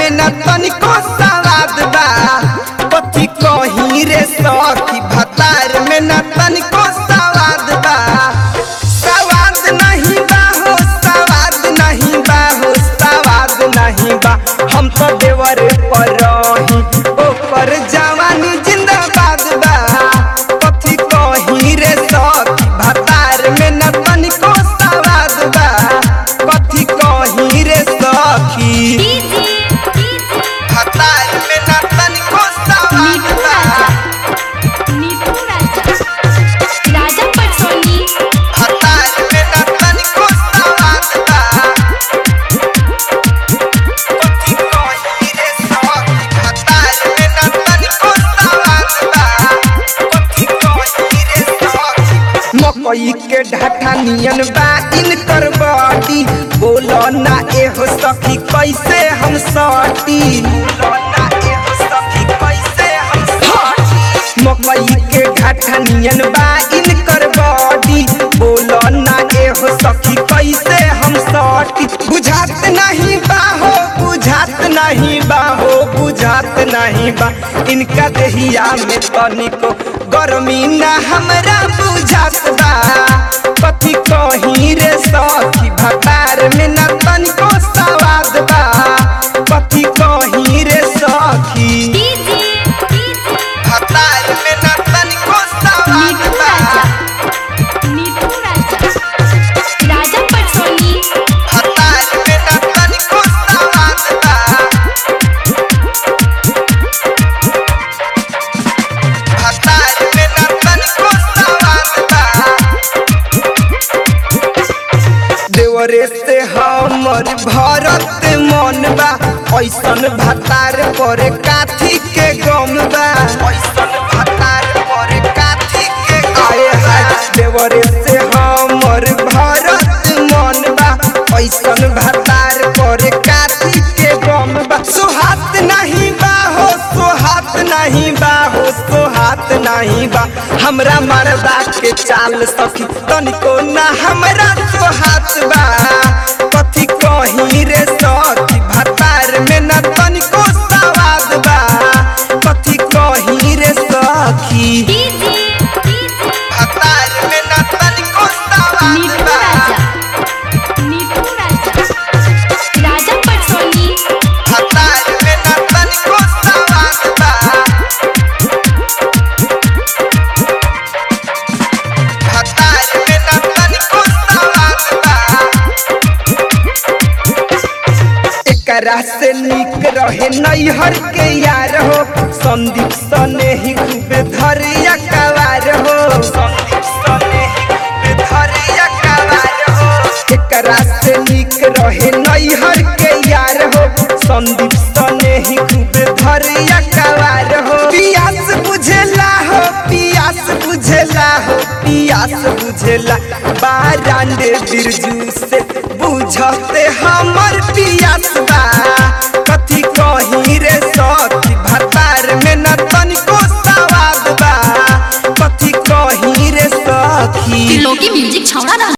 में न तनिको सवाद बा कथी कहीं रे सखी भतार में न तनिको सवाद बा सवाद नहीं बा हो सवाद नहीं बा हो सवाद नहीं बा हम तो देवर पर रही ओकर जवानी जिंदाबाद बा कथी कहीं रे सखी भतार में न तनिको सवाद बा कथी कहीं रे सखी भतार में न तनिको सवाद बा राजा पटसोनी भतार में न तनिको सवाद बा कथी कहीं रे सखी भतार में न तनिको सवाद बा कथी कहीं रे सखी मकई के ढाठा नियन बा इनकर बॉडी बोलो ना एहो सखी कैसे हम सटी बोलो ना एहो सखी कैसे हम सटी मकई के ढाठा नियन बा इनकर बॉडी बोलो ना एहो सखी कैसे हम सटी बुझात नहीं बा हो बुझात नहीं बा हो बुझात नहीं बा इनका देहिया में तनिको गर्मी ना हमरा बुझात बा कथी कहीं रे सखी भतार में ना तनिको सवाद बा कथी कहीं रे सखी भतार में ना तनिको सवाद बा राजा पटसोनी भतार में ना तनिको सवाद बा भतार में ना तनिको सवाद बा देवरे से हमर भरत मन बा ऐसन भतार पर काथी के गम बा ऐसन भतार पर काथी के आए हाय देवरे से हमर भरत मन बा ऐसन भतार पर काथी के गम बा सुहात नहीं बा हो सुहात नहीं बा हो सुहात नहीं बा हमरा मरदा के चाल सखी तनिको ना हमरा सुहात बा कथी कहीं रे सखी भतार में न तनिको सवाद बा कथी कहीं रे सखी भतार में न तनिको सवाद बा राजा पटसोनी भतार में न तनिको सवाद बा भतार में न तनिको सवाद बा एकरा से निक रहे नैहर के यार हो संदीप सने ही खूब धरिया कवार हो संदीप सने ही खूब धरिया कवार हो एकरा से निक रहे नैहर के यार हो संदीप सने ही खूब धरिया कवार हो पियास बुझेला हो पियास बुझेला हो पियास बुझेला बारांडे बिरजू से बुझते हमर पियास बा कथी कहीं रे सखी भतार में न तनिको सवाद बा कथी कहीं रे सखी लोकी म्यूजिक छौड़ा